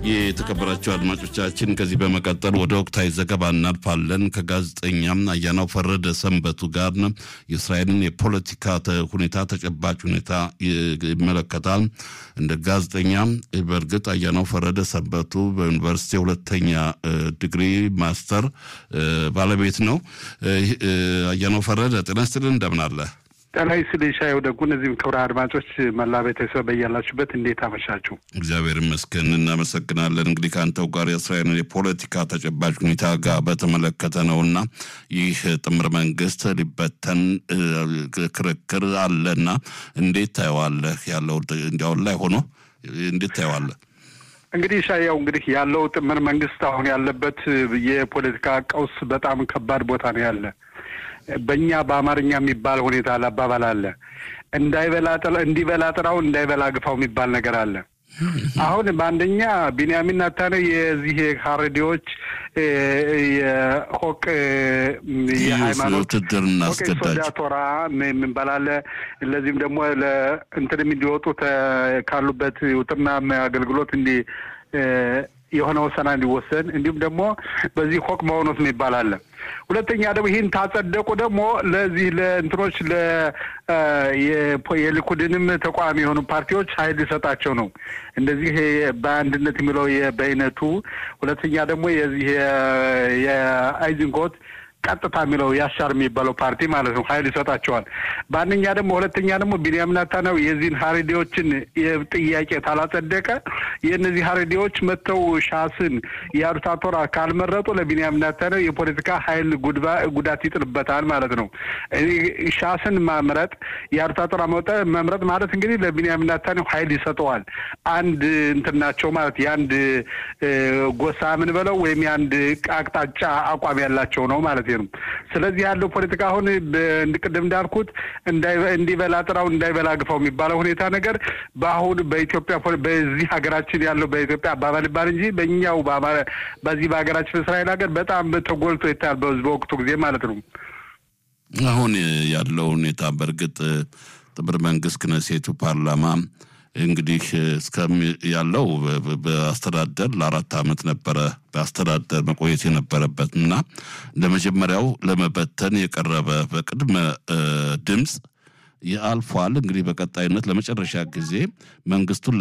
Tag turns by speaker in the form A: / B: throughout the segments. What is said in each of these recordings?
A: የተከበራቸው አድማጮቻችን ከዚህ በመቀጠል ወደ ወቅታዊ ዘገባ እናልፋለን። ከጋዜጠኛም አያናው ፈረደ ሰንበቱ ጋር የእስራኤልን የፖለቲካ ሁኔታ ተጨባጭ ሁኔታ ይመለከታል። እንደ ጋዜጠኛ በእርግጥ አያናው ፈረደ ሰንበቱ በዩኒቨርሲቲ ሁለተኛ ዲግሪ ማስተር ባለቤት ነው። አያናው ፈረደ ጤና ይስጥልን፣ እንደምን አለ?
B: ጤና ይስጥልኝ ሻየው ደጉ። እነዚህም ክብረ አድማጮች መላ ቤተሰብ በያላችሁበት እንዴት አመሻችሁ?
A: እግዚአብሔር ይመስገን እናመሰግናለን። እንግዲህ ከአንተው ጋር የእስራኤልን የፖለቲካ ተጨባጭ ሁኔታ ጋር በተመለከተ ነው እና ይህ ጥምር መንግስት ሊበተን ክርክር አለና እንዴት ታየዋለህ? ያለው እንዲያውን ላይ ሆኖ እንዴት ታየዋለህ?
B: እንግዲህ ሻያው እንግዲህ ያለው ጥምር መንግስት አሁን ያለበት የፖለቲካ ቀውስ በጣም ከባድ ቦታ ነው ያለ በእኛ በአማርኛ የሚባል ሁኔታ አባባል አለ። እንዳይበላ እንዲበላ ጥራው እንዳይበላ ግፋው የሚባል ነገር አለ። አሁን በአንደኛ ቢንያሚን ናታነ የዚህ ሀረዲዎች የሆቅ የሃይማኖት ሶዳ ቶራ የምንባል አለ። ለዚህም ደግሞ ለእንትን እንዲወጡ ካሉበት ውጥና አገልግሎት እንዲ የሆነ ወሰና እንዲወሰን እንዲሁም ደግሞ በዚህ ሆቅ መሆኖት የሚባል አለ። ሁለተኛ ደግሞ ይህን ታጸደቁ ደግሞ ለዚህ ለእንትኖች የሊኩድንም ተቃዋሚ የሆኑ ፓርቲዎች ኃይል ሊሰጣቸው ነው። እንደዚህ በአንድነት የሚለው በአይነቱ ሁለተኛ ደግሞ የዚህ የአይዝንኮት ቀጥታ የሚለው ያሻር የሚባለው ፓርቲ ማለት ነው ኃይል ይሰጣቸዋል። በአንደኛ ደግሞ ሁለተኛ ደግሞ ቢንያሚን ኔታንያሁ የዚህን ሀሬዲዎችን ጥያቄ ታላጸደቀ የእነዚህ ሀሬዲዎች መጥተው ሻስን የአሩታ ቶራ ካልመረጡ ለቢንያሚን ኔታንያሁ የፖለቲካ ኃይል ጉዳት ይጥልበታል ማለት ነው። ሻስን ማምረጥ የአሩታ ቶራ መምረጥ ማለት እንግዲህ ለቢንያሚን ኔታንያሁ ኃይል ይሰጠዋል። አንድ እንትን ናቸው ማለት የአንድ ጎሳ ምን በለው ወይም የአንድ አቅጣጫ አቋም ያላቸው ነው ማለት ነው። ስለዚህ ያለው ፖለቲካ አሁን ቅድም እንዳልኩት እንዲበላ ጥራው እንዳይበላ ግፋው የሚባለው ሁኔታ ነገር በአሁን በኢትዮጵያ በዚህ ሀገራችን ያለው በኢትዮጵያ አባባል ይባል እንጂ በእኛው በዚህ በሀገራችን እስራኤል ሀገር በጣም ተጎልቶ ይታያል በወቅቱ ጊዜ ማለት ነው።
A: አሁን ያለው ሁኔታ በእርግጥ ጥምር መንግስት ክነሴቱ ፓርላማ እንግዲህ እስከሚ ያለው በአስተዳደር ለአራት ዓመት ነበረ በአስተዳደር መቆየት የነበረበት እና ለመጀመሪያው ለመበተን የቀረበ በቅድመ ድምፅ አልፏል። እንግዲህ በቀጣይነት ለመጨረሻ ጊዜ መንግስቱን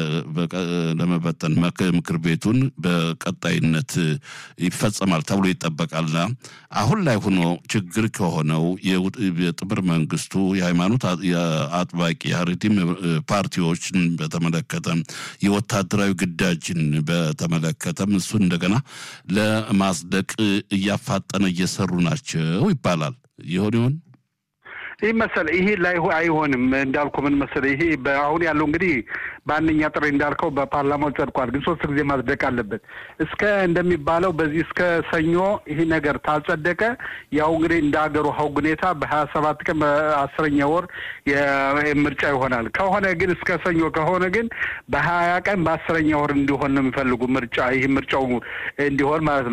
A: ለመበተን ምክር ቤቱን በቀጣይነት ይፈጸማል ተብሎ ይጠበቃልና አሁን ላይ ሆኖ ችግር ከሆነው የጥምር መንግስቱ የሃይማኖት አጥባቂ የሀረሪም ፓርቲዎችን በተመለከተ የወታደራዊ ግዳጅን በተመለከተም እሱን እንደገና ለማጽደቅ እያፋጠነ እየሰሩ ናቸው ይባላል። ይሆን ይሆን?
B: ይህ መሰለ ይሄ ላይ አይሆንም እንዳልኩ ምን መሰለ ይሄ አሁን ያለው እንግዲህ በአንደኛ ጥሪ እንዳልከው በፓርላማው ጸድቋል፣ ግን ሶስት ጊዜ ማጽደቅ አለበት። እስከ እንደሚባለው በዚህ እስከ ሰኞ ይህ ነገር ታልጸደቀ ያው እንግዲህ እንደ ሀገሩ ሀው ሁኔታ በሀያ ሰባት ቀን በአስረኛ ወር ምርጫ ይሆናል። ከሆነ ግን እስከ ሰኞ ከሆነ ግን በሀያ ቀን በአስረኛ ወር እንዲሆን ነው የሚፈልጉ ምርጫ ይህ ምርጫው እንዲሆን ማለት ነው።